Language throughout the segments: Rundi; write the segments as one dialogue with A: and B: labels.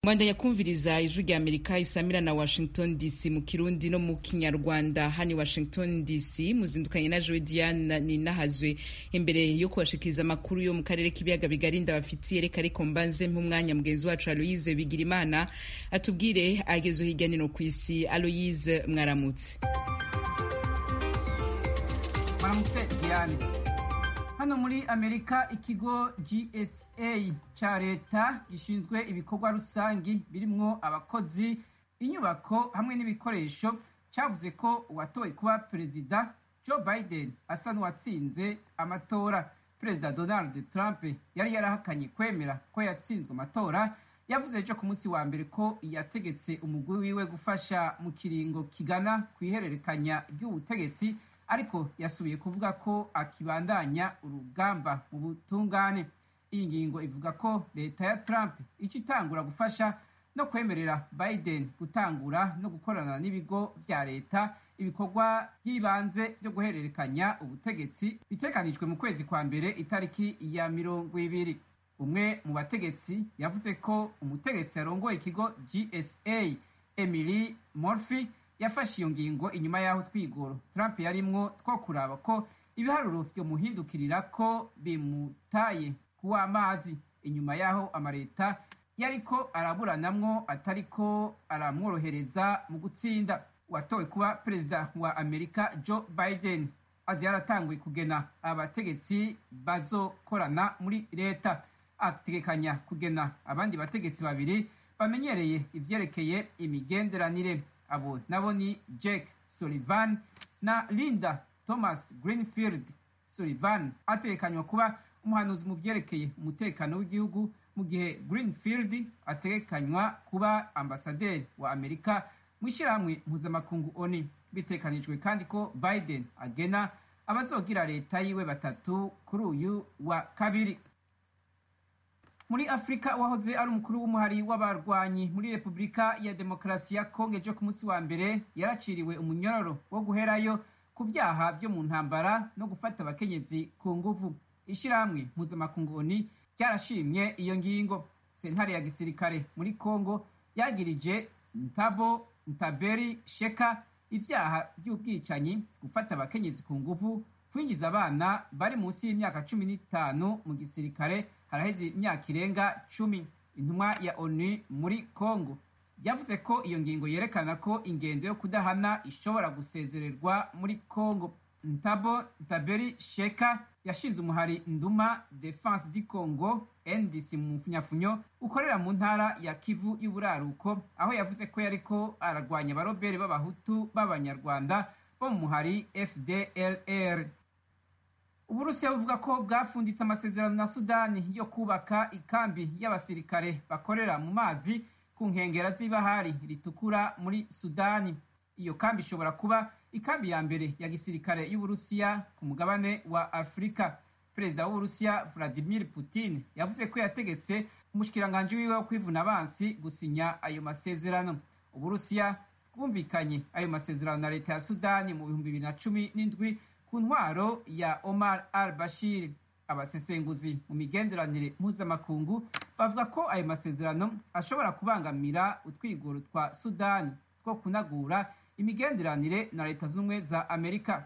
A: mwandanya kumviriza ijwi rya amerika isamira na washington dc mu kirundi no mu kinyarwanda hani washington dc muzindukanye na jowe diane ninahazwe imbere yo kubashikiriza amakuru yo mu karere k'ibiyaga bigari ndabafitiye reka ariko mbanze nk'umwanya mugenzi wacu aloyize bigirimana atubwire agezwe hirya nino ku isi aloyize mwaramutse
B: mwaramutse diane hano muri amerika ikigo gsa cya leta gishinzwe ibikorwa rusangi birimwo abakozi inyubako hamwe n'ibikoresho cyavuze ko uwatowe kuba perezida joe biden asa n'uwatsinze amatora perezida donald trump yari yarahakanye kwemera ko yatsinzwe amatora yavuze ejo ku munsi wa mbere ko yategetse umugwi wiwe gufasha mu kiringo kigana ku ihererekanya ry'ubutegetsi ariko yasubiye kuvuga ko akibandanya urugamba mu butungane iyi ngingo ivuga ko leta ya trump ica itangura gufasha no kwemerera biden gutangura no gukorana n'ibigo vya leta ibikorwa by'ibanze byo guhererekanya ubutegetsi bitekanijwe mu kwezi kwa mbere itariki ya mirongo ibiri umwe mu bategetsi yavuze ko umutegetsi yarongoye ikigo gsa emily morphy yafashe iyo ngingo inyuma y'aho twigoro trump yarimwo two kuraba ko ibiharuro vyomuhindukirira ko bimutaye kuw'amazi inyuma y'aho amaleta yariko araburanamwo atariko aramworohereza mu gutsinda uwatowe kuba perezida wa amerika joe biden azi yaratanguye kugena abategetsi bazokorana muri leta ategekanya kugena abandi bategetsi babiri bamenyereye ivyerekeye imigenderanire abo nabo ni Jake Sullivan na Linda Thomas Greenfield Sullivan atekanywa kuba umuhanuzi mu vyerekeye umutekano w'igihugu mu gihe Greenfield ategekanywa kuba ambasaderi wa Amerika mu ishyirahamwe mpuzamakungu ONU bitekanijwe kandi ko Biden agena abazogira leta yiwe batatu kuri uyu wa kabiri muri afurika wahoze ari umukuru w'umuhari w'abarwanyi muri repubulika ya demokarasi ya kongo ejo ku munsi wa mbere yaraciriwe umunyororo wo guherayo ku byaha byo mu ntambara no gufata abakenyezi ku nguvu ishyirahamwe mpuzamakungu oni ryarashimye iyo ngingo sentare ya gisirikare muri kongo yagirije ntabo ntaberi sheka ibyaha by'ubwicanyi gufata abakenyezi ku nguvu kwinjiza abana bari munsi y'imyaka cumi n'itanu mu gisirikare haraheze imyaka irenga cumi intumwa ya onu muri congo yavuze ko iyo ngingo yerekana ko ingendo yo kudahana ishobora gusezererwa muri congo ntabo ntaberi sheka yashinze umuhari nduma defense du congo ndc mu mfunyafunyo ukorera mu ntara ya kivu y'uburaruko aho yavuze ko yariko ararwanya abarobere b'abahutu b'abanyarwanda bo mu muhari fdlr uburusiya buvuga ko bwafunditse amasezerano na sudani yo kubaka ikambi y'abasirikare bakorera mu mazi ku nkengera z'ibahari ritukura muri sudani iyo kambi ishobora kuba ikambi ya mbere ya gisirikare y'uburusiya ku mugabane wa afurika perezida w'uburusiya vladimir putin yavuze ko yategetse umushikiranganji wiwe wo kwivuna abansi gusinya ayo masezerano uburusiya bwumvikanye ayo masezerano na leta ya sudani mu bihumbi bibiri na cumi n'indwi ku ntwaro ya Omar al-Bashir abasesenguzi mu migenderanire mpuzamakungu bavuga ko ayo masezerano ashobora kubangamira utwigoro twa Sudani two kunagura imigenderanire na leta z'ubumwe za Amerika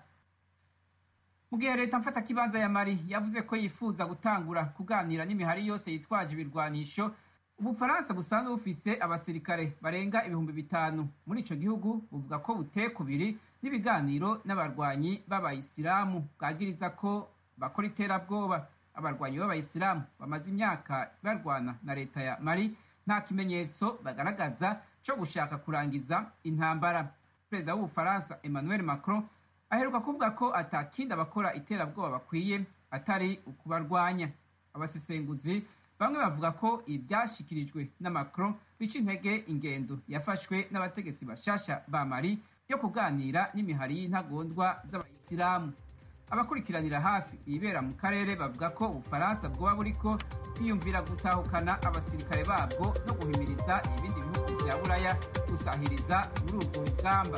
B: mu gihe leta mfatakibanza ya Mali yavuze ko yifuza gutangura kuganira n'imihari yose yitwaje ibirwanisho ubufaransa busanzwe bufise abasirikare barenga ibihumbi bitanu muri ico gihugu buvuga ko buteye kubiri n'ibiganiro n'abarwanyi b'abayisilamu bwagiriza ko bakora iterabwoba abarwanyi b'abayisilamu bamaze imyaka barwana na leta ya mali nta kimenyetso bagaragaza co gushaka kurangiza intambara perezida w'ubufaransa emmanuel macron aheruka kuvuga ko atakindi abakora iterabwoba bakwiye atari ukubarwanya abasesenguzi bamwe bavuga ko ibyashyikirijwe na macron bica intege ingendo yafashwe n'abategetsi bashasha ba mali yo kuganira n'imihari y'intagondwa z'abayisilamu abakurikiranira hafi ibibera mu karere bavuga ko ubufaransa bwoba buriko bwiyumvira gutahukana abasirikare babwo no guhimiriza ibindi bihugu bya buraya gusahiriza muri urwo rugamba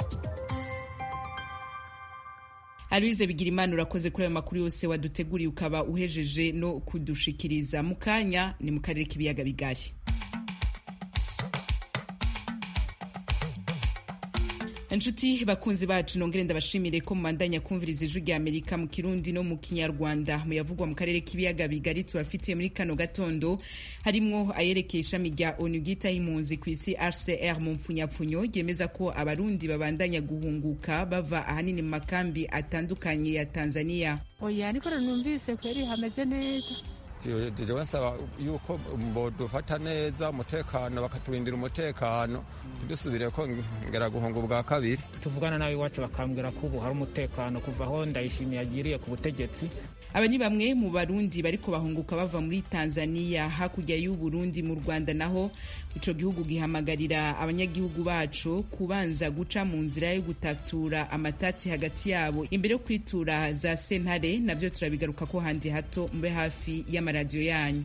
A: Aloise Bigirimana urakoze kuri ayo makuru yose waduteguriye ukaba uhejeje no kudushikiriza mu kanya ni mu karere k'ibiyaga bigari inshuti bakunzi bacu nongere ndabashimire ko mubandanya kumviriza ijwi rya amerika mu kirundi no mu kinyarwanda muyavugwa mu karere k'ibiyaga bigari tubafitiye muri kano gatondo harimwo ayerekeye ishami rya onu ryitaho impunzi ku isi rcr mu mpfunyapfunyo ryemeza ko abarundi babandanya guhunguka bava ahanini mu makambi atandukanye ya tanzania
C: oya niko numvise kweri hameze neza
D: jewe nsaba yuko bodufata neza umutekano bakaturindira umutekano ntidusubire ko ngera guhunga ubwa kabiri
E: tuvugana nawe iwacu bakambwira ko ubu hari umutekano kuva aho ndayishimiye agiriye ku butegetsi
A: aba ni bamwe mu barundi bariko bahunguka bava muri tanzania hakurya y'u burundi mu rwanda naho ico gihugu gihamagarira abanyagihugu bacu kubanza guca mu nzira yo gutatura amatati hagati yabo imbere yo kwitura za sentare navyo turabigaruka ko handi hato mube hafi y'amaradiyo yanyu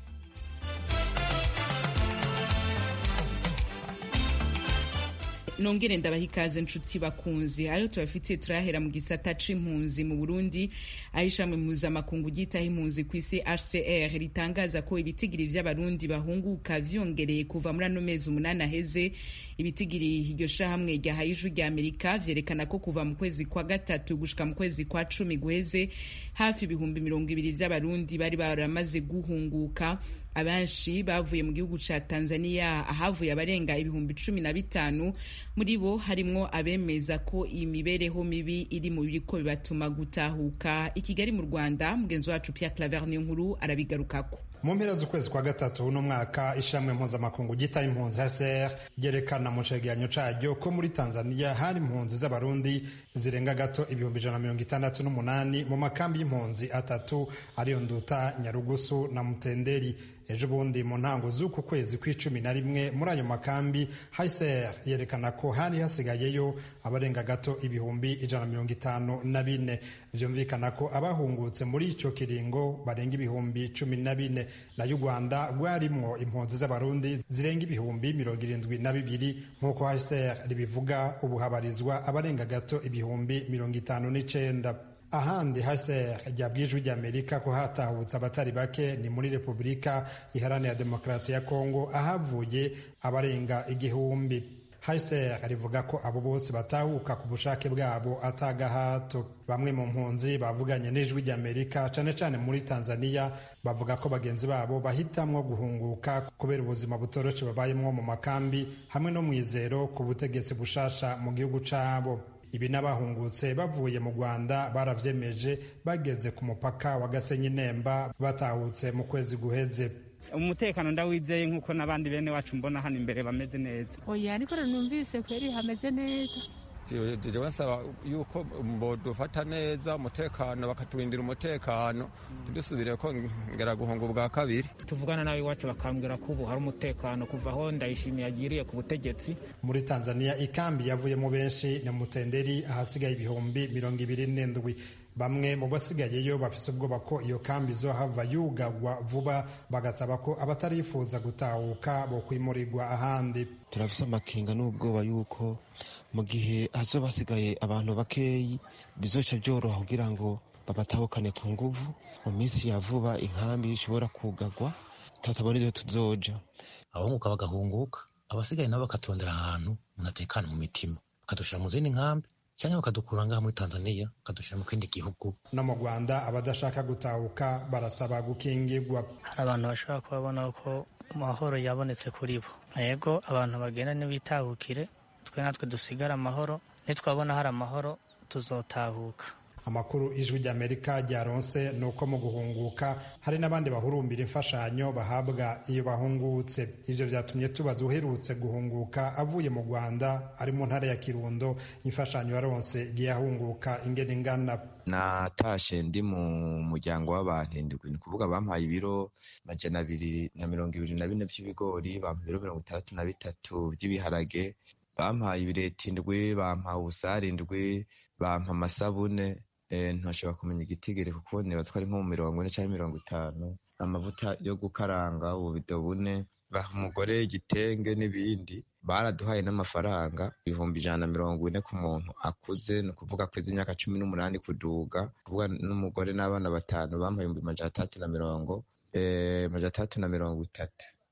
A: nongere ndabaha ikaze nshuti bakunzi ayo tubafitiye turahera mu gisata c'impunzi mu burundi aho ishami mpuzamakungu ryitaho impunzi ku isi hcr ritangaza ko ibitigiri vy'abarundi bahunguka vyongereye kuva muri ano mezi umunani aheze ibitigiri iryo shahamwe ryahaye ijwi rya amerika vyerekana ko kuva mu kwezi kwa gatatu gushika mu kwezi kwa cumi guheze hafi ibihumbi mirongo ibiri vy'abarundi bari baramaze guhunguka abenshi bavuye mu gihugu ca tanzania ahavuye abarenga ibihumbi cumi na bitanu muri bo harimwo abemeza ko iyi mibereho mibi iri mu biriko bibatuma gutahuka i kigali mu rwanda mugenzi wacu pierre claver niyo nkuru arabigarukako
F: mu mpera z'ukwezi kwa gatatu uno mwaka ishamwe mpuzamakungu ryita impunzi hcr ryerekana mu cegeranyo caryo ko muri tanzania hari impunzi z'abarundi zirenga gato ibihumbi ijana na mirongo itandatu n'umunani mu makambi y'impunzi atatu ariyo nduta nyarugusu na mutenderi ejo bundi mu ntango z'uku kwezi kw'icumi na rimwe muri ayo makambi hcr yerekana ko hari hasigayeyo abarenga gato ibihumbi ijana na mirongo itanu na bine vyumvikana ko abahungutse muri ico kiringo barenga ibihumbi cumi na bine nayo u rwanda rwarimwo impunzi z'abarundi zirenga ibihumbi mirongo irindwi na bibiri nk'uko hcr ribivuga ubu habarizwa abarenga gato ibihumbi mirongo itanu n'icenda ahandi hcr ryabwijwe ry'amerika ko hatahutse abatari bake ni muri repubulika iharanira demokarasi ya kongo ahavuye abarenga igihumbi hcr rivuga ko abo bose batahuka ku bushake bwabo atagahato bamwe mu mpunzi bavuganye n'ijwi ry'amerika cane cane muri tanzania bavuga ko bagenzi babo bahitamwo guhunguka kubera ubuzima butoroshe babayemwo mu makambi hamwe no mwizero ku butegetsi bushasha mu gihugu cabo ibi n'abahungutse bavuye mu rwanda baravyemeje bageze ku mupaka wa gasenyi nemba batahutse mu kwezi guheze
E: umutekano ndawizeye nk'uko n'abandi bene wacu mbona hano imbere bameze neza
C: oya niko numvise kweri hameze neza
D: jewe nsaba yuko bodufata neza umutekano bakaturindira umutekano ntidusubire ko ngera guhunga ubwa kabiri
E: tuvugana nawe iwacu bakambwira ko ubu hari umutekano kuva aho ndayishimiye agiriye ku butegetsi
F: muri tanzania ikambi yavuyemo benshi ni mutenderi ahasigaye ibihumbi mirongo ibiri n'indwi bamwe mu basigayeyo bafise ubwoba ko iyo kambi izohava yugagwa vuba bagasaba ko abatarifuza gutahuka bokwimurirwa ahandi
G: turafise amakenga n'ubwoba yuko mu gihe hazoba hasigaye abantu bakeyi bizoca byoroha kugira ngo babatahukane ku nguvu mu minsi ya vuba inkambi ishobora kugagwa tutabona ivyo tuzoja
H: abahunguka bagahunguka abasigaye nabo bakaturondera ahantu umuntu atekana mu mitima bakadushira mu zindi nkambi cyangwa bakadukura ngaha muri tanzania bakadushira mu kindi gihugu
F: no mu rwanda abadashaka gutahuka barasaba gukingirwa
I: hari abantu bashobora kubabona ko amahoro yabonetse kuri bo yego abantu bagenda ntibitahukire twe natwe dusigare amahoro nitwabona hari amahoro tuzotahuka
F: amakuru ijwi ry'amerika ryaronse ni uko mu guhunguka hari n'abandi bahurumbira imfashanyo bahabwa iyo bahungutse ivyo vyatumye tubaza uherutse guhunguka avuye mu rwanda ari mu ntara ya kirundo imfashanyo yaronse igiye ahunguka ingene ingana
J: natashe ndi mu muryango w'abantu indwi ni kuvuga bampaye ibiro majana abiri na mirongo ibiri na bine by'ibigori bampaye ibiro mirongo itandatu na bitatu by'ibiharage bampaye ibireti indwi bampaye ubusare indwi bampa amasabune ntashobora kumenya igitigiri kuko nibaza ko ari nko mu mirongo ine cyangwa mirongo itanu amavuta yo gukaranga ububido bune baha umugore igitenge n'ibindi baraduhaye n'amafaranga ibihumbi ijana na mirongo ine ku muntu akuze ni ukuvuga ko imyaka cumi n'umunani kuduga kuvuga n'umugore n'abana batanu bampaye ibihumbi majana atandatu na mirongo majana atandatu na mirongo itatu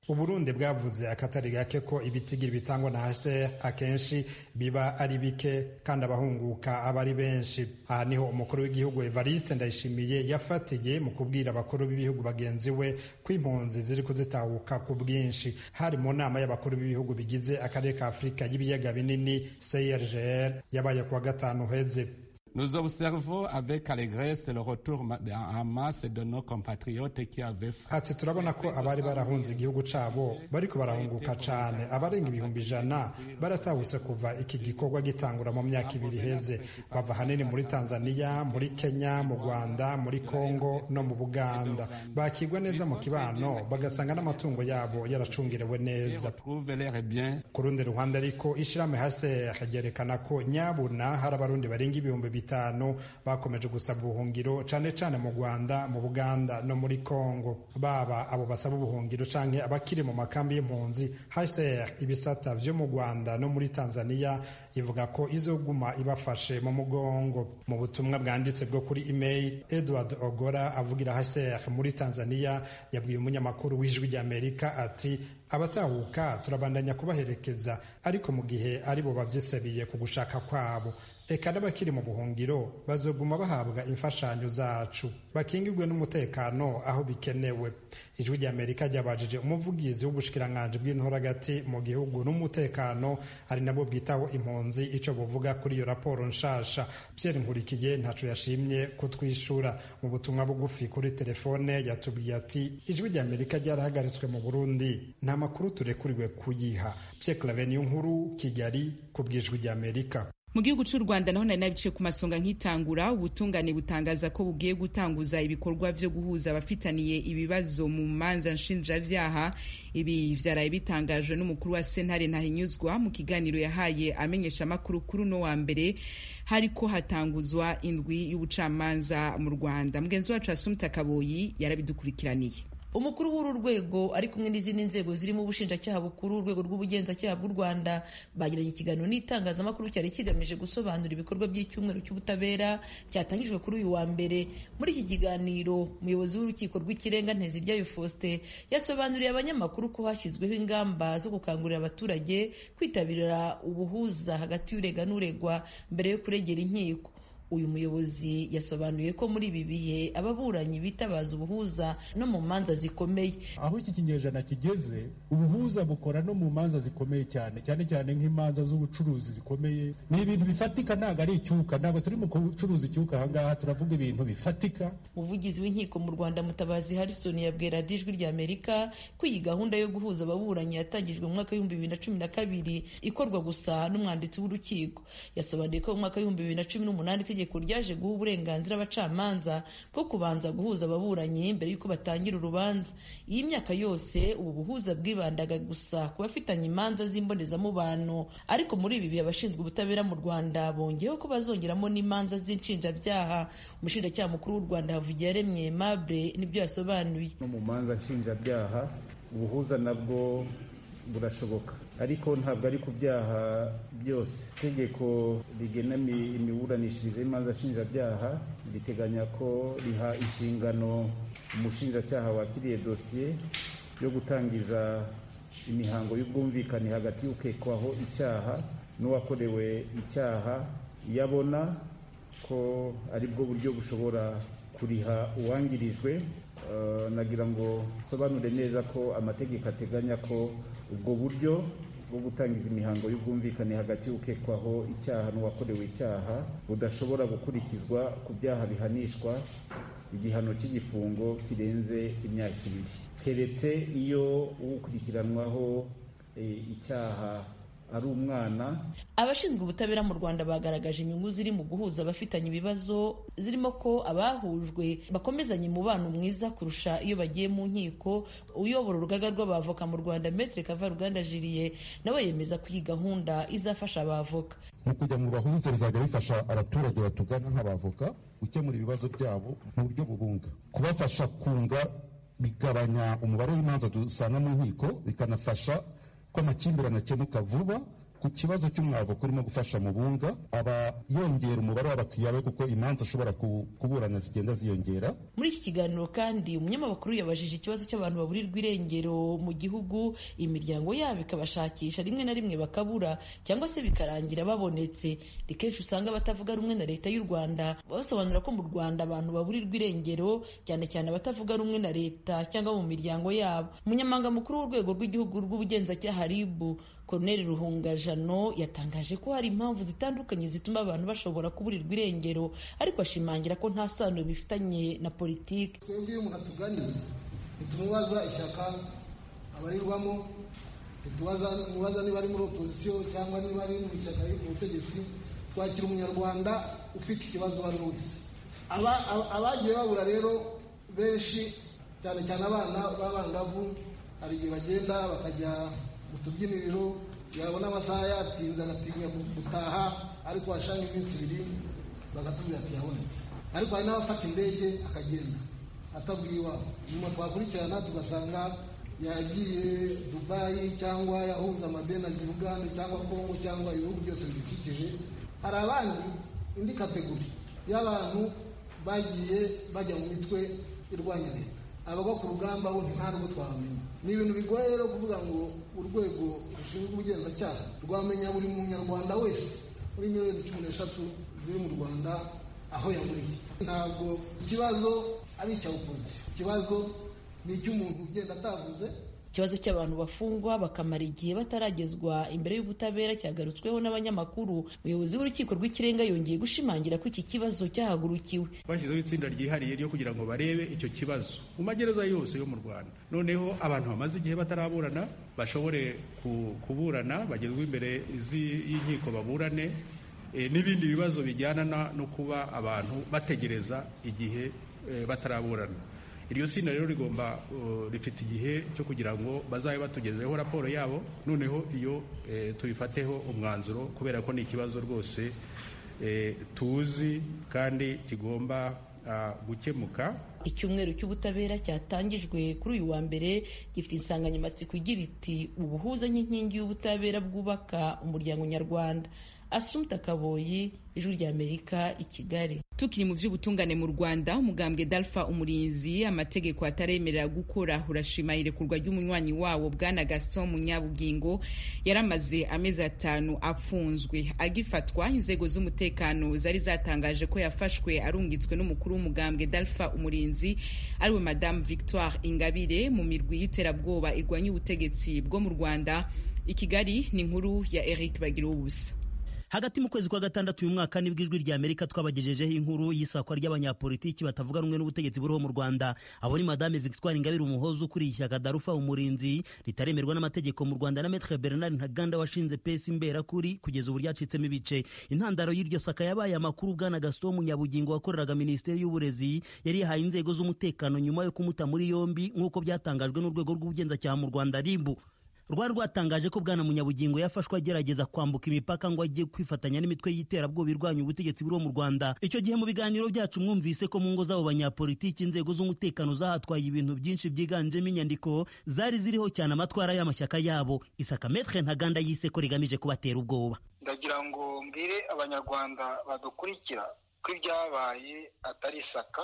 F: uburundi bwavuze akatari gake ko ibitigiri bitangwa na hcr akenshi biba ari bike kandi abahunguka aba ari benshi aha niho umukuru w'igihugu evariste ndayishimiye yafatiye mu kubwira abakuru b'ibihugu bagenzi we ko impunzi ziri kuzitahuka ku bwinshi hari mu nama y'abakuru b'ibihugu bigize akarere ka afurika y'ibiyaga binini crgr yabaye kuwa gatanu uheze
K: Nous observons avec allégresse le retour en masse de nos compatriotes qui avaient
F: ati turabona ko abari barahunze igihugu cabo bariko barahunguka cane abarenga ibihumbi ijana baratahutse kuva iki gikorwa gitangura mu myaka ibiri iheze bava hanini muri tanzania muri kenya mu rwanda muri congo no mu buganda bakigwa neza mu kibano bagasanga n'amatungo yabo yaracungirewe neza ku rundi ruhande ariko ishirahamwe hcr ryerekana ko nyabuna hari abarundi barenga ibihumbi bitanu bakomeje gusaba ubuhungiro cane cane mu rwanda mu buganda no muri congo baba abo basaba ubuhungiro canke abakiri mu makambi y'impunzi hcr ibisata vyo mu rwanda no muri tanzania ivuga ko izoguma ibafashe mu mugongo mu butumwa bwanditse bwo kuri email edward ogora avugira hcr muri tanzania yabwiye umunyamakuru w'ijwi ry'amerika ati abatahuka turabandanya kubaherekeza ariko mu gihe ari bo bavyisebiye ku gushaka kwabo eka n'abakiri mu buhungiro bazoguma bahabwa imfashanyo zacu bakingirwe n'umutekano aho bikenewe ijwi ry'amerika ryabajije umuvugizi w'ubushikiranganji bw'intoragati mu gihugu n'umutekano ari nabwo bwitaho impunzi ico buvuga kuri iyo raporo nshasha pierre nkurikiye ntaco yashimye kutwishura mu butumwa bugufi kuri telefone yatubwiye ati ijwi ry'amerika ryarahagaritswe mu burundi nta makuru turekuriwe kuyiha pierre claveniyo nkuru kigali ku bw'ijwi ry'amerika
A: mu gihugu cy'u rwanda naho nari nabice ku masonga nk'itangura ubutungane butangaza ko bugiye gutanguza ibikorwa vyo guhuza abafitaniye ibibazo mu manza nshinjavyaha ibi vyaraye bitangajwe n'umukuru wa sentare ntahinyuzwa mu kiganiro yahaye amenyesha amakuru kuri uno wa mbere hariko hatanguzwa indwi y'ubucamanza mu rwanda mugenzi wacu asumta kaboyi yarabidukurikiraniye
L: umukuru w'uru rwego ari kumwe n'izindi nzego zirimo ubushinjacyaha bukuru urwego rw'ubugenzacyaha bw'u rwanda bagiranye ikiganiro n'itangazamakuru cyari kigamije gusobanura ibikorwa by'icyumweru cy'ubutabera cyatangijwe kuri uyu wa mbere muri iki kiganiro umuyobozi w'urukiko rw'ikirenga nteziryayo faustin yasobanuriye abanyamakuru ko hashyizweho ingamba zo gukangurira abaturage kwitabira ubuhuza hagati y'urega n'uregwa mbere yo kuregera inkiko uyu muyobozi yasobanuye ko muri ibi bihe ababuranyi bitabaza ubuhuza no mu manza zikomeye
M: aho iki kinyejana kigeze ubuhuza bukora no mu manza zikomeye cyane cyane cyane nk'imanza z'ubucuruzi zikomeye ni ibintu bifatika ntabwo ari icyuka ntabwo turi mu gucuruza icyuka ahangaha turavuga ibintu bifatika
L: umuvugizi w'inkiko mu rwanda mutabazi harrison yabwira ijwi rya amerika ko iyi gahunda yo guhuza ababuranyi yatangijwe mu mwaka w'ibihumbi bibiri na cumi na kabiri ikorwa gusa n'umwanditsi w'urukiko yasobanuye ko mu mwaka w'ibihumbi bibiri na cumi n'umunani itegeko ryaje guha uburenganzira abacamanza bwo kubanza guhuza ababuranyi mbere y'uko batangira urubanza iyi myaka yose ubu buhuza bwibandaga gusa ku bafitanye imanza z'imbonezamubano ariko muri ibi bihe abashinzwe ubutabera mu rwanda bongeyeho ko bazongeramo n'imanza z'inshinjabyaha umushinjacyaha mukuru w'u rwanda havugiye yaremye mable nibyo yasobanuye
N: no mu manza nshinjabyaha ubuhuza nabwo burashoboka ariko ntabwo ari ku byaha byose itegeko rigena imiburanishirize y'imanza nshinjabyaha riteganya ko riha inshingano umushinjacyaha wakiriye dosiye yo gutangiza imihango y'ubwumvikane hagati y'ukekwaho icyaha n'uwakorewe icyaha iyo abona ko ari bwo buryo bushobora kuriha uwangirijwe nagira ngo nsobanure neza ko amategeko ateganya ko ubwo buryo bwo gutangiza imihango y'ubwumvikane hagati y'ukekwaho icyaha n'uwakorewe icyaha budashobora gukurikizwa ku byaha bihanishwa igihano cy'igifungo kirenze imyaka ibiri keretse iyo ukurikiranwaho icyaha ari umwana
L: abashinzwe ubutabera mu rwanda bagaragaje inyungu ziri mu guhuza abafitanye ibibazo zirimo ko abahujwe bakomezanya umubano mwiza kurusha iyo bagiye mu nkiko uyobora urugaga rw'abavoka mu rwanda metre kavaruganda jiliye nawe yemeza ko iyi gahunda izafasha abavoka
O: mu kujya mu bahuza bizajya bifasha abaturage batugana nk'abavoka gukemura ibibazo byabo mu buryo bubunga kubafasha kunga bigabanya umubare w'imanza dusanga mu nkiko bikanafasha ko amakimbirane akemuka vuba ku kibazo cy'umwavoka urimo gufasha mu bunga aba yongera umubare w'abakiriya be kuko imanza ashobora kuburana zigenda ziyongera
L: muri iki kiganiro kandi umunyamakuru yabajije ikibazo cy'abantu baburirwa irengero mu gihugu imiryango yabo ikabashakisha rimwe na rimwe bakabura cyangwa se bikarangira babonetse ni kenshi usanga abatavuga rumwe na leta y'u rwanda basobanura ko mu rwanda abantu baburirwa irengero cyane cyane abatavuga rumwe na leta cyangwa mu miryango yabo umunyamabanga mukuru w'urwego rw'igihugu rw'ubugenzacyaha ribu Colonel Ruhungajano yatangaje ko hari impamvu zitandukanye zituma abantu bashobora kuburirwa irengero ariko ashimangira ko nta sano bifitanye na politiki
P: twebwe iyo umuntu atuganiye ntitumubaza ishyaka abarirwamo ntitumubaza niba ari muri opozisiyo cyangwa niba ari mu ishyaka riri ku butegetsi twakira umunyarwanda ufite ikibazo uwo ari we wese abagiye babura rero benshi cyane cyane abana b'abangavu hari igihe bagenda bakajya mu tubyiniriro yabona amasaha yatinze agatinya gutaha ariko hashanga iminsi ibiri bagatubwira ati yabonetse ariko hari n'abafata indege akagenda atabwiye iwabo nyuma twakurikirana tugasanga yagiye dubayi cyangwa yahunze amadeni ajya uganda cyangwa kongo cyangwa ibihugu byose bidukikije hari abandi indi kategori y'abantu bagiye bajya mu mitwe irwanya leta abagwa ku rugamba bo nta nubwo twabamenya ni ibintu bigoye rero kuvuga ngo urwego rushinzwe ubugenzacyaha rwamenya buri munyarwanda wese muri miliyoni cumi n'eshatu ziri mu rwanda aho yamuriye ntabwo ikibazo ari icya opozisiyo ikibazo ni icy'umuntu ugenda atavuze
L: ikibazo cy'abantu bafungwa bakamara igihe bataragezwa imbere y'ubutabera cyagarutsweho n'abanyamakuru umuyobozi w'urukiko rw'ikirenga yongeye gushimangira ko iki kibazo cyahagurukiwe
Q: bashyizeho itsinda ryihariye ryo kugira ngo barebe icyo kibazo mu magereza yose yo mu rwanda noneho abantu bamaze igihe bataraburana bashobore kuburana bagezwa imbere y'inkiko baburane n'ibindi bibazo bijyana no kuba abantu bategereza igihe bataraburana iryo tsinda rero rigomba rifite igihe cyo kugira ngo bazabe batugezeho raporo yabo noneho iyo tubifateho umwanzuro kubera ko ni ikibazo rwose tuzi kandi kigomba gukemuka
L: icyumweru cy'ubutabera cyatangijwe kuri uyu wa mbere gifite insanganyamatsiko igira iti ubuhuza nk'inkingi y'ubutabera bwubaka umuryango nyarwanda asumta kaboyi ijwi ry'amerika i kigali
A: tukiri mu by'ubutungane mu rwanda umugambwe dalfa umurinzi amategeko ataremerera gukora urashima irekurwa ry'umunywanyi wawo bwana gaston munyabugingo yaramaze amezi atanu apfunzwe agifatwa inzego z'umutekano zari zatangaje ko yafashwe arungitswe n'umukuru w'umugambwe dalfa umurinzi ariwe madamu victoire ingabire mu mirwi y'iterabwoba irwanya ubutegetsi bwo mu rwanda i kigali ni inkuru ya eric bagira ubusa
R: hagati mu kwezi kwa gatandatu uyu mwaka nibwo ijwi rya amerika twabagejejeho inkuru y'isakwa ry'abanyapolitiki batavuga rumwe n'ubutegetsi buriho mu rwanda abo ni madame victoire ingabire umuhozi ukuriye ishyaka darufa umurinzi ritaremerwa n'amategeko mu rwanda na metre bernard ntaganda washinze pesi imberakuri kugeza ubu ryacitsemo ibice intandaro y'iryo saka yabaye amakuru bwana gaston munyabugingo wakoreraga minisiteri y'uburezi yari yahaye inzego z'umutekano nyuma yo kumuta muri yombi nk'uko byatangajwe n'urwego rw'ubugenzacyaha mu rwanda ribu rwari rwatangaje ko bwana munyabugingo yafashwe agerageza kwambuka imipaka ngo ajye kwifatanya n'imitwe y'iterabwoba irwanya ubutegetsi buriho mu rwanda icyo gihe mu biganiro byacu mwumvise ko mu ngo z'abo banyapolitiki inzego z'umutekano zahatwaye ibintu byinshi byiganjemo inyandiko zari ziriho cyane amatwara y'amashyaka yabo isaka metre ntaganda yise ko rigamije kubatera ubwoba
S: ndagira ngo mbwire abanyarwanda badukurikira ko ibyabaye atari isaka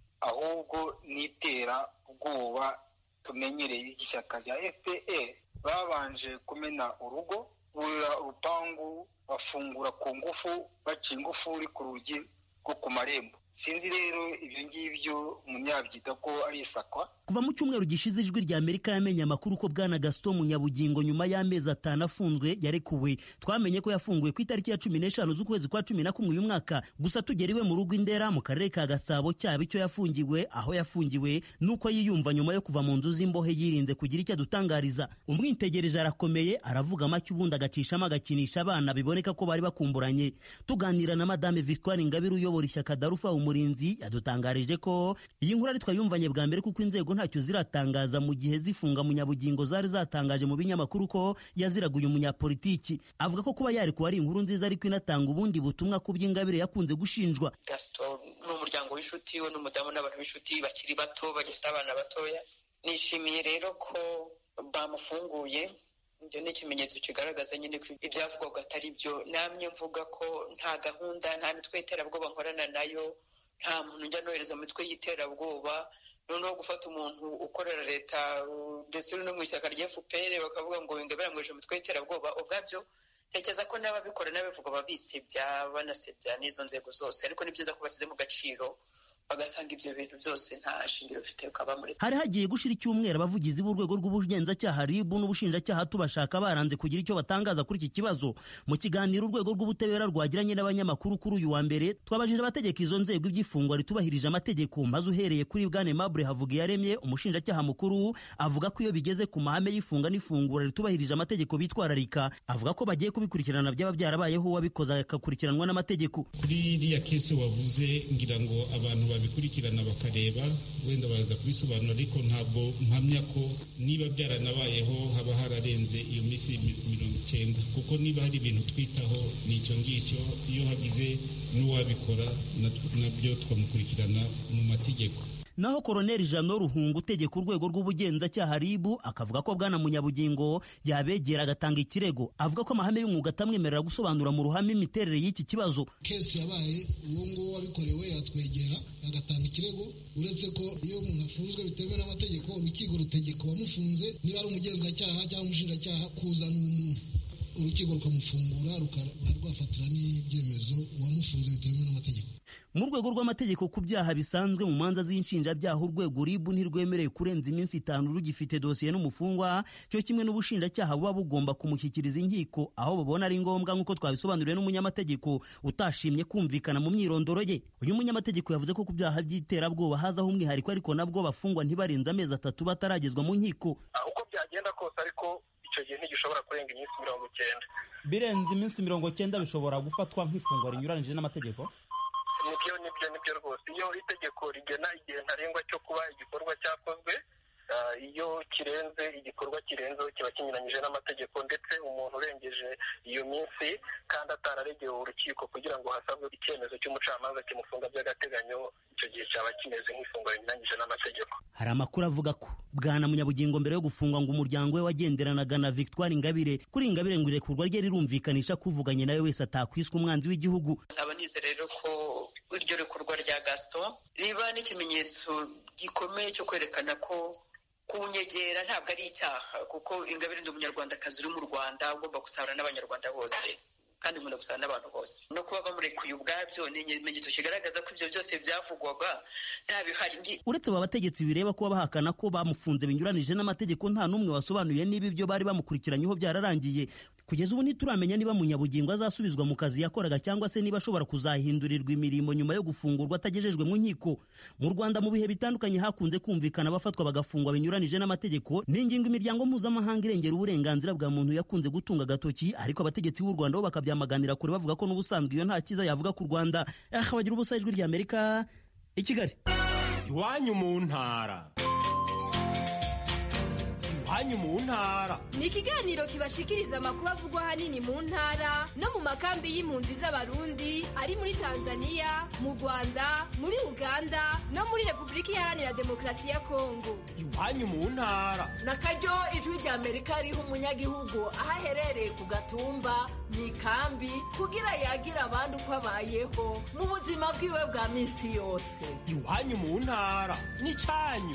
S: ahubwo n'itera ubwoba tumenyereye ishyaka rya fpr babanje kumena urugo burira urupangu bafungura ku ngufu baca ingufuri ku rugi rwo ku marembo sinzi rero ibyo ngibyo umunyabyita ko ari isakwa
R: kuva mu cyumweru gishize ijwi rya amerika yamenye amakuru ko bwana gaston munyabugingo nyuma y'amezi atanu afunzwe yarekuwe twamenye ko yafunguwe ku itariki ya cumi n'eshanu z'ukwezi kwa cumi na kumwe uyu mwaka gusa tugera iwe mu rugo indera mu karere ka gasabo cyaba icyo yafungiwe aho yafungiwe n'uko yiyumva nyuma yo kuva mu nzu z'imbohe yirinze kugira icyo adutangariza umwitegereje arakomeye aravuga make ubundi agacishamo agakinisha abana biboneka ko bari bakumburanye tuganira na madame victoire ingabire uyobora ishyaka darufa umurinzi yadutangarije ko iyi nkuru ari twayumvanye bwa mbere kuko inzego ntacyo ziratangaza mu gihe zifunga munyabugingo zari zatangaje mu binyamakuru ko yaziraguye umunyapolitiki avuga ko kuba yarekuwe ari inkuru nziza ariko inatanga ubundi butumwa ku by'ingabire yakunze gushinjwa
T: gaston ni umuryango w'inshuti we n'umudamu n'abantu b'inshuti bakiri bato bagifite abana batoya nishimiye rero ko bamufunguye ibyo ni ikimenyetso kigaragaza nyine ko ibyavugwaga atari byo namye mvuga ko nta gahunda nta mitwe y'iterabwoba nkorana nayo nta muntu njya nohereza mu mitwe y'iterabwoba noneho gufata umuntu ukorera leta ndetse no mu ishyaka rya fpr bakavuga ngo ingabire amwishe umutwe w'iterabwoba ubwabyo tekereza ko n'ababikora n'ababivuga babisebya banasebya n'izo nzego zose ariko ni byiza ko basize mu gaciro bagasanga ibyo bintu byose nta shingiro bifite ukaba muri
R: hari hagiye gushira icyumweru abavugizi b'urwego rw'ubugenzacyaha RIB n'ubushinjacyaha tubashaka baranze kugira icyo batangaza kuri iki kibazo mu kiganiro urwego rw'ubutabera rwagiranye n'abanyamakuru kuri uyu wa mbere twabajije abategeka izo nzego iby'ifungwa ritubahirije amategeko maze uhereye kuri bwane Mabure Havugiyaremye umushinjacyaha mukuru avuga ko iyo bigeze ku mahame y'ifunga n'ifungura ritubahirije amategeko bitwararika avuga ko bagiye kubikurikirana byaba byarabayeho uwabikoze agakurikiranwa n'amategeko
M: kuri iriya kese wavuze ngira ngo abantu babikurikirana bakareba wenda baraza kubisobanura ariko ntabwo mpamya ko niba byaranabayeho haba hararenze iyo minsi mirongo icyenda kuko niba hari ibintu twitaho ni icyo ngicyo iyo hagize n'uwabikora nabyo twamukurikirana mu mategeko
R: naho koroneli jano ruhunga utegeka urwego rw'ubugenzacyaha ribu akavuga ko bwana munyabugingo yabegera agatanga ikirego avuga ko amahame y'umwuga atamwemerera gusobanura mu ruhame imiterere y'iki kibazo
P: kesi yabaye uwo nguwo wabikorewe yatwegera agatanga ikirego uretse ko iyo umuntu afunzwe bitemewe n'amategeko urukiko rutegeka uwamufunze niba ari umugenzacyaha cyangwa umushinjacyaha kuzana umuntu urukiko rukamufungura rukaba rwafatira n'ibyemezo uwamufunze bitemewe n'amategeko
R: mu rwego rw'amategeko ku byaha bisanzwe mu manza z'inshinjabyaha urwego ribu ntirwemerewe kurenza iminsi itanu rugifite dosiye n'umufungwa cyo kimwe n'ubushinjacyaha buba bugomba kumushyikiriza inkiko aho babona ari ngombwa nk'uko twabisobanuriwe n'umunyamategeko utashimye kumvikana mu myirondoro ye uyu munyamategeko yavuze ko ku byaha by'iterabwoba hazaho umwihariko ariko nabwo bafungwa ntibarenze amezi atatu bataragezwa mu nkiko
U: uko byagenda kose ariko icyo gihe ntigishobora kurenga iminsi mirongo icyenda
R: birenze iminsi mirongo cyenda bishobora gufatwa nk'ifungwa rinyuranyije n'amategeko
U: nibyo nibyo nibyo rwose iyo itegeko rigena igihe ntarengwa cyo kuba igikorwa cyakozwe iyo kirenze igikorwa kirenzeho kiba kinyuranyije n'amategeko ndetse umuntu urengeje iyo minsi kandi atararegewe urukiko kugira ngo hasabwe icyemezo cy'umucamanza kimufunga by'agateganyo icyo gihe cyaba kimeze nk'ifungwa rinyuranyije n'amategeko
R: hari amakuru avuga ko bwana munyabugingo mbere yo gufungwa ngo umuryango we wagenderanaga na victoire ingabire kuri ingabire ngo irekurwa rye rirumvikanisha ko uvuganye nawe wese atakwiswe umwanzi w'igihugu
T: nkaba nize rero ko iryo rekurwa rya gaston riba n'ikimenyetso gikomeye cyo kwerekana ko kunyegera ntabwo ari icyaha kuko ingabire ndi umunyarwandakazi uri mu rwanda ugomba gusabana n'abanyarwanda bose kandi nkunda gusana n'abantu bose no kuba bamurekuye ubwabyo ni ikimenyetso kigaragaza ko ibyo byose byavugwaga nta bihari
R: uretse aba bategetsi bireba kuba bahakana ko bamufunze binyuranije n'amategeko nta n'umwe wasobanuye niba ibyo bari bamukurikiranyeho byararangiye kugeza ubu ntituramenya niba munyabugingo azasubizwa mu kazi yakoraga cyangwa se niba ashobora kuzahindurirwa imirimo nyuma yo gufungurwa atagejejwe mu nkiko mu rwanda mu bihe bitandukanye hakunze kumvikana abafatwa bagafungwa binyuranije n'amategeko ni ingingo imiryango mpuzamahanga irengera uburenganzira bwa muntu yakunze gutunga agatoki ariko abategetsi b'u rwanda bo bakabyamaganira kure bavuga ko n'ubusanzwe iyo nta cyiza yavuga ku rwanda bagira ubusa ijwi ry'amerika i kigali
V: iwanyu mu ntara iwanyu mu ntara
W: ni ikiganiro kibashikiriza amakuru avugwa ahanini mu ntara no mu makambi y'impunzi z'abarundi ari muri tanzania mu rwanda muri uganda no muri repubulika iharanira demokarasi ya kongo
V: iwanyu mu ntara
X: na karyo ijwi rya amerika riha umunyagihugu aho aherereye ku gatumba mu ikambi kugira yagira abandi uko abayeho mu buzima bwiwe bwa minsi yose
V: iwanyu mu ntara ni cyanyu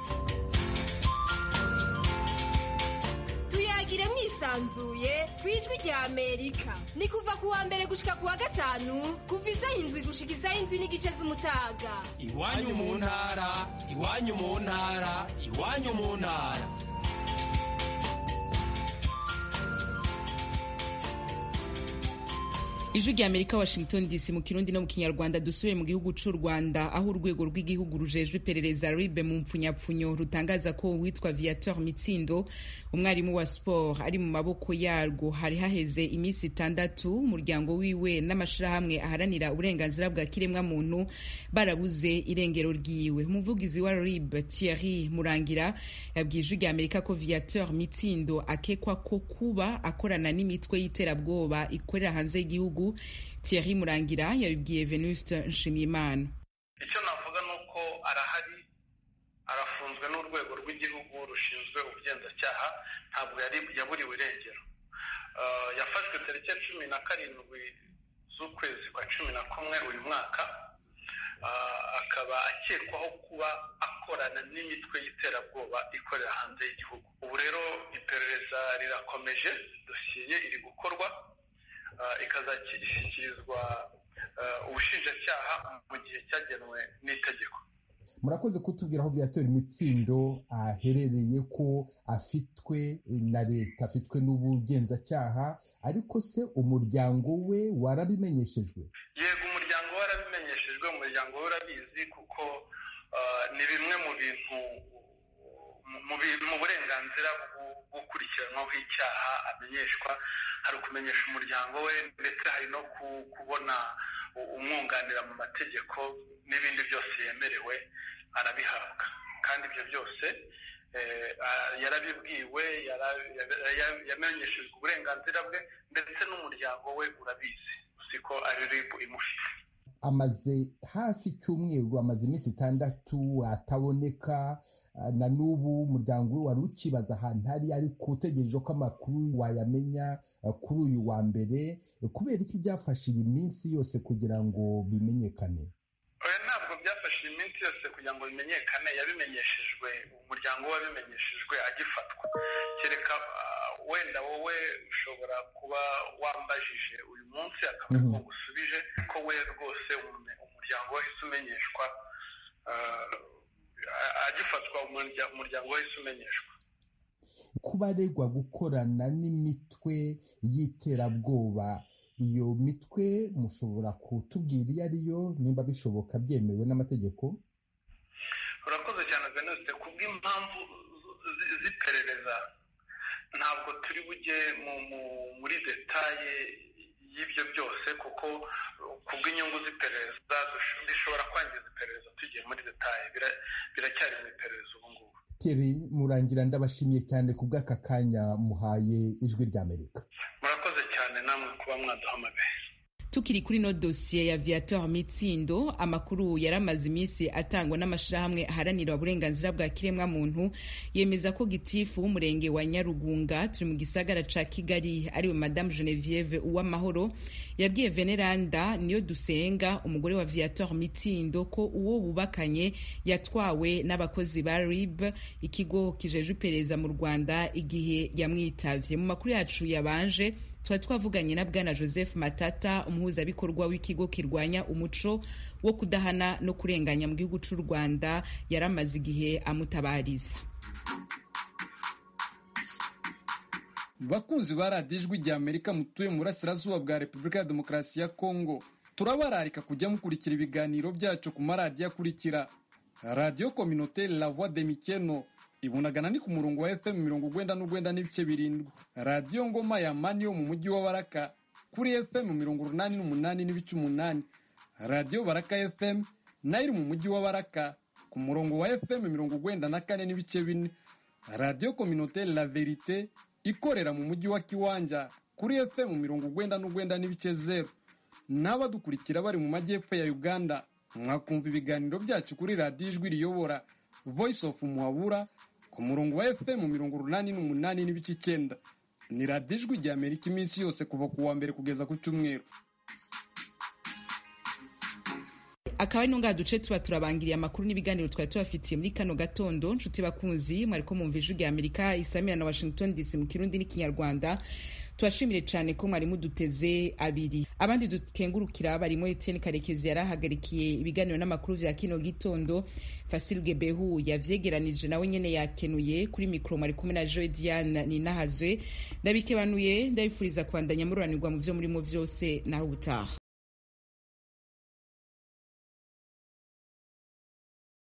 W: tuyagire mwisanzuye ku ijwi rya amerika ni kuva ku wa mbere gushika ku wa gatanu kuva isaha indwi gushika isaha indwi n'igice z'umutaga
V: iwanyu mu ntara iwanyu mu ntara iwanyu mu ntara
A: ijwi rya amerika washington dc mu kirundi no mu kinyarwanda dusubiye mu gihugu cy'u rwanda aho urwego rw'igihugu rujejwe iperereza ribe mu mpfunyapfunyo rutangaza ko uwitwa viateur mitsindo umwarimu wa sport ari mu maboko yarwo hari haheze iminsi itandatu umuryango wiwe n'amashirahamwe aharanira uburenganzira bwa kiremwamuntu barabuze irengero ryiwe umuvugizi wa rib thierry murangira yabwiye ijwi rya amerika ko viateur mitsindo akekwa ko kuba akorana n'imitwe y'iterabwoba ikorera hanze y'igihugu Thierry Murangira yabibwiye Venuste Nshimiyimana
U: icyo navuga ni uko arahari
B: arafunzwe n'urwego rw'igihugu rushinzwe ubugenzacyaha ntabwo yaburiwe irengero yafashwe tariki ya cumi na karindwi z'ukwezi kwa cumi na kumwe uyu mwaka akaba akekwaho kuba akorana n'imitwe y'iterabwoba ikorera hanze y'igihugu ubu rero iperereza rirakomeje dosiye ye iri gukorwa ikazashyikirizwa ubushinjacyaha mu gihe cyagenwe n'itegeko
C: murakoze kutubwira aho viyatori imitsindo aherereye ko afitwe na leta afitwe n'ubugenzacyaha ariko se umuryango we warabimenyeshejwe
B: yego umuryango we warabimenyeshejwe umuryango we urabizi kuko ni bimwe mu bintu mu burenganzira gukurikiranwaho icyaha amenyeshwa hari ukumenyesha umuryango we ndetse hari no kubona umwunganira mu mategeko n'ibindi byose yemerewe arabihabwa kandi ibyo byose yarabibwiwe yamenyeshejwe uburenganzira bwe ndetse n'umuryango we urabizi ko ari ribu imufite
C: amaze hafi icyumweru amaze iminsi itandatu ataboneka na n'ubu umuryango we wari ukibaza ahantu hari ariko utegereje ko amakuru wayamenya kuri uyu wa mbere kubera iki byafashe iyi minsi yose kugira ngo bimenyekane
B: ntabwo byafashe iyi minsi yose kugira ngo bimenyekane yabimenyeshejwe umuryango we wabimenyeshejwe agifatwa kereka wenda wowe ushobora kuba wambajije uyu munsi akaba ariko gusubije ko we rwose umuryango wahise umenyeshwa agifatwa umuryango wahise umenyeshwa
C: kuba aregwa gukorana n'imitwe y'iterabwoba iyo mitwe mushobora kutubwira iyo ariyo nimba bishoboka byemewe n'amategeko
B: urakoze cyane venuste kubw'impamvu z'iperereza ntabwo turi bujye muri detaye y'ibyo byose kuko kubw'inyungu z'iperereza bishobora kwangiza iperereza tugiye muri detaye biracyari mu iperereza ubu ngubu
C: Thierry murangira ndabashimiye cyane ku bw'aka kanya muhaye ijwi ry'amerika
B: murakoze cyane namwe kuba mwaduhamagaye
A: tukiri kuri no dosiye ya viateur mitsindo amakuru yaramaze iminsi atangwa n'amashirahamwe aharanira uburenganzira bwa kiremwa muntu yemeza ko gitifu w'umurenge wa nyarugunga turi mu gisagara ca kigali ariwe madame genevieve uwamahoro yabwiye veneranda niyo dusenga umugore wa viateur mitsindo ko uwo bubakanye yatwawe n'abakozi ba rib ikigo kijejwe iperereza mu rwanda igihe yamwitavye mu makuru yacu yabanje tuba twavuganye na bwana joseph matata umuhuzabikorwa w'ikigo kirwanya umuco wo kudahana no kurenganya mu gihugu cy'u rwanda yari amaze igihe amutabariza
D: bakunzi ba radiyo ijwi rya amerika mutuye mu burasirazuba bwa repubulika ya demokarasi ya kongo turabararika kujya mukurikira ibiganiro byacu ku maradiyo akurikira radiyo kominoteri la voix de mikeno ibunagana ni ku murongo wa fm mirongo ugwenda n'ugwenda n'ibice birindwi radiyo ngoma ya mani yo mu mujyi wa baraka kuri fm mirongo urunani n'umunani n'ibice umunani radiyo baraka fm nayo iri mu mujyi wa baraka ku murongo wa fm mirongo ugwenda na kane n'ibice bine radiyo kominoteri la verite ikorera mu mujyi wa kiwanja kuri fm mirongo ugwenda n'ugwenda n'ibice zeru n'abadukurikira bari mu majyepfo ya uganda mwakumva ibiganiro byacu kuri radiyo ijwi riyobora voice of muhabura ku murongo wa fm mirongo urunani n'umunani n'ibice icyenda ni radiyo ijwi rya amerika iminsi yose kuva ku wa mbere kugeza ku cyumweru
A: akaba ari ngaha duce tuba turabangiriye amakuru n'ibiganiro twari tubafitiye muri kano gatondo nshuti bakunzi mwariko mwumva ijwi rya amerika isamira na washington dc mu kirundi n'ikinyarwanda tubashimire cyane ko mwari muduteze abiri abandi dukengurukira barimo etienne karekezi yari ahagarikiye ibiganiro n'amakuru vya kino gitondo fasilge behu yavyegeranije nawe nyene yakenuye kuri mikro mwari kumwe na joe diane ninahazwe ndabikebanuye ndabifuriza kwandanya mururanirwa mu vyo murimo vyose naho ubutaha